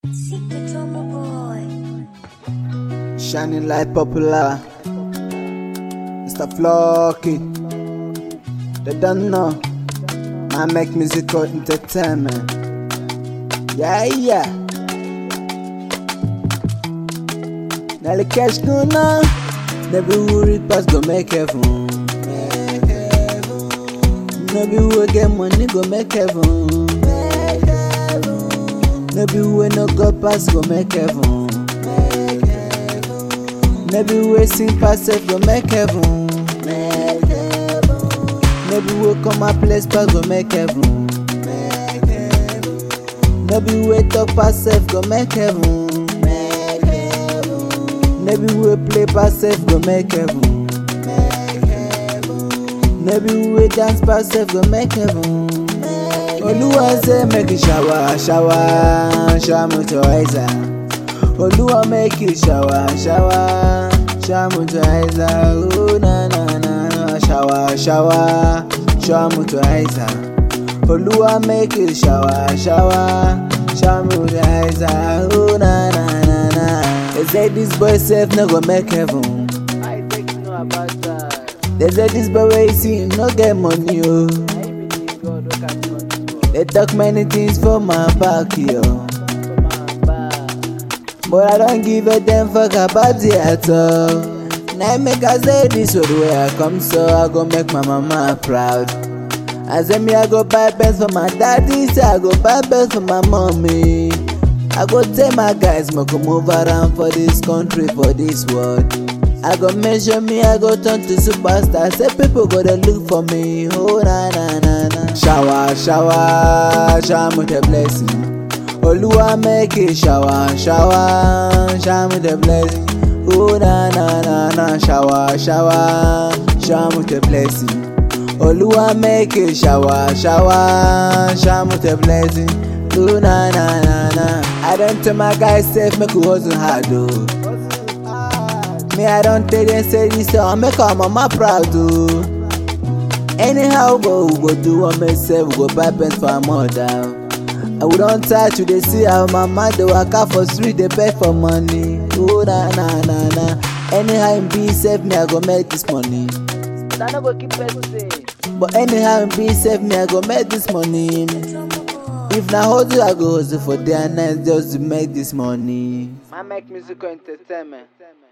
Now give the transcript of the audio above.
Secret drummer boy. Shining light popular. Mr. Flocky. They don't know. I make musical entertainment. Yeah, yeah. Now the cash no now. Never worry, pass go make heaven. Maybe we get money go make heaven. Maybe we no go pass go make heaven. Maybe we sing pass safe go make heaven. Maybe we come a place pass go make heaven. Maybe we talk pass safe go make heaven. Maybe we play pass safe go make heaven. Maybe we dance pass safe go make heaven. Oluwa say make you shower, shower, shower moisturizer. Oluwa make you shower, shower, shower moisturizer. Oh na na na, shower, shower, shower moisturizer. Oluwa make you shower, shower, shower moisturizer. Oh na na na na. They say this boy self no go make heaven. I think you know about that. They say this boy wey you see no get money oh. I believe God look at you on this world. They talk many things for my back yo. For my back. But I don't give a damn fuck about it at all. Now make I say this road where I come so I go make my mama proud. I say me I go buy best for my daddy, say I go buy best for my mommy. I go tell my guys make we move around for this country, for this world. I go measure me, I go turn to superstar. Say people go to look for me. Oh na na na na. Shower, shower, shower me the blessing. Oluwa make it shower, shower, shower me the blessing. Oh na na na na, shower, shower, shower me the blessing. Oluwa make it shower, shower, shower me the blessing. Oh na na na na. I don't tell my guys safe make we hustle hard oh. Me I don't tell them say this song make our mama proud oh. Anyhow go we go do one myself we go buy pants for our mother. And we don tire to dey see our mama dey waka for street dey beg for money. Oh na na na na. Anyhow im be sef me I go make this money. But I no go keep person say. But anyhow im be sef me I go make this money. Drummer boy. If na hustle I go hustle for day and night just to make this money. I make musical entertainment.